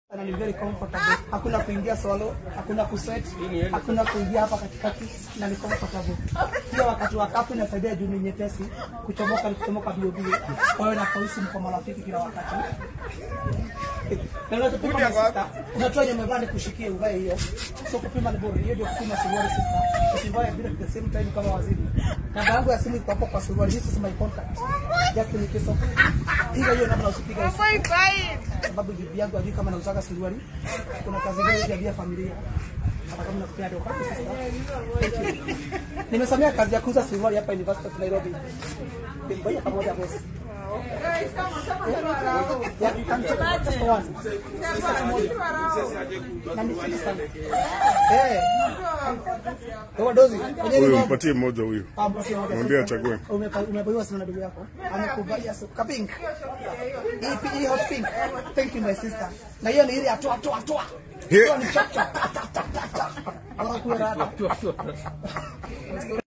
na ni very comfortable. Hakuna kuingia solo, hakuna kusweat, hakuna kuingia hapa katikati na ni comfortable. Pia wakati wa kafu inasaidia juu ni nyepesi, kuchomoka ni kuchomoka bio bio. Kwa hiyo na kausi mko marafiki kila wakati. Na unachopima ni sister, unatoa yenye umevaa ni kushikie uvae hiyo. So kupima ni bora. Hiyo ndio kupima suruali sister. Usivae bila at the same time kama waziri. Namba yangu ya simu iko hapo kwa suruali. This is my contact. Just in case of. Piga hiyo namna usipiga hiyo sababu bibi yangu ajui kama nauzaga suruali. Kuna kazi gani ya bia familia hata kama nakupea doka Thank you. Nimesomea kazi ya kuuza suruali hapa University of Nairobi. Ngoja pamoja boss. Ya, just one. Sasa moja. Na ni fiti sana. Eh. Kwa dozi. Kwenye Huyu ni mpatie mmoja huyu. Ah, mpatie moja. Mwambie achague. Umepa- Umepewa sana na ndugu yako. Amekuvalia su ka pink. Hii hii hot pink. Thank you my sister. Na hiyo ni ile atoa atoa atoa. Here. Hiyo ni chap chap. ta, ta, ta, ta, ta. Wanakuwa rada.